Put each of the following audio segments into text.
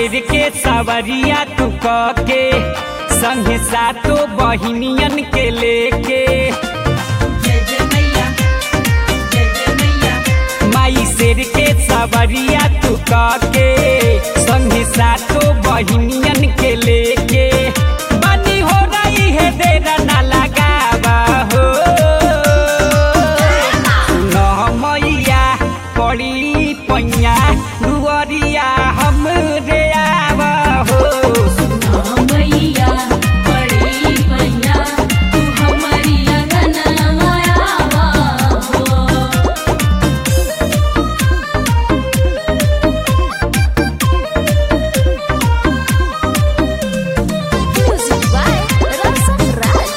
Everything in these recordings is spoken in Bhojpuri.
शेर के सवरिया तू क के संगे सातो बहिनियन के लेके जय जय मैया जय जय मैया माई शेर के सवरिया तू क के संगे सातो बहिनियन के लेके बनी हो रही है देर ना लगावा हो सुनो मैया पड़ी पैया दुअरिया हम रे आवा हो हाँ मैया बड़ी मैया तू हमारी अंगना आवा हो Music by Rasa Raj.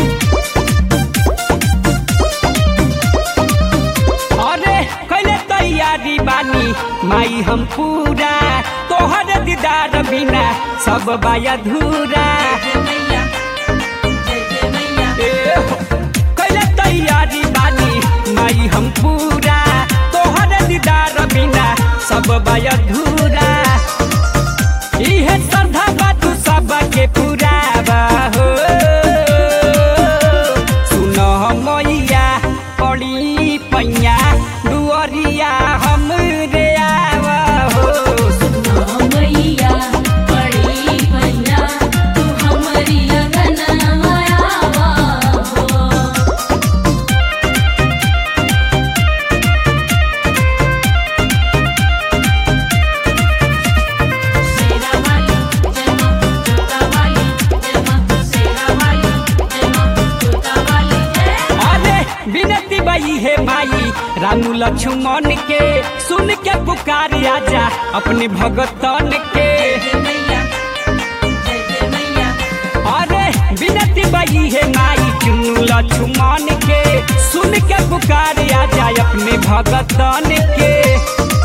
अरे कैले तैयारी बानी माई हम पूरा तोहर दीदार बिना सब बाया धूरा जय मैया जय जय मैया ए हो, कैले तैयारी बानी माई हम पूरा तोहर दीदार बिना सब बाया धूरा इहे श्रद्धा बा तू सबके पुरावा हो सुन मैया पड़ी पैया दुअरिया हम रे आवा हो हाँ मैया बड़ी मैया तू हमारी अंगना आवा हो सेरा वाली जय मां जोता वाली जय मां सेरा वाली जय मां जोता वाली जय अरे विनती बई है माई रामू लक्ष्मण के सुन के पुकार आजा अपने भगतन के जय मैया जय जय मैया अरे विनती बई है माई चुनु लक्ष्मण के सुन के पुकार आजा अपने भगतन के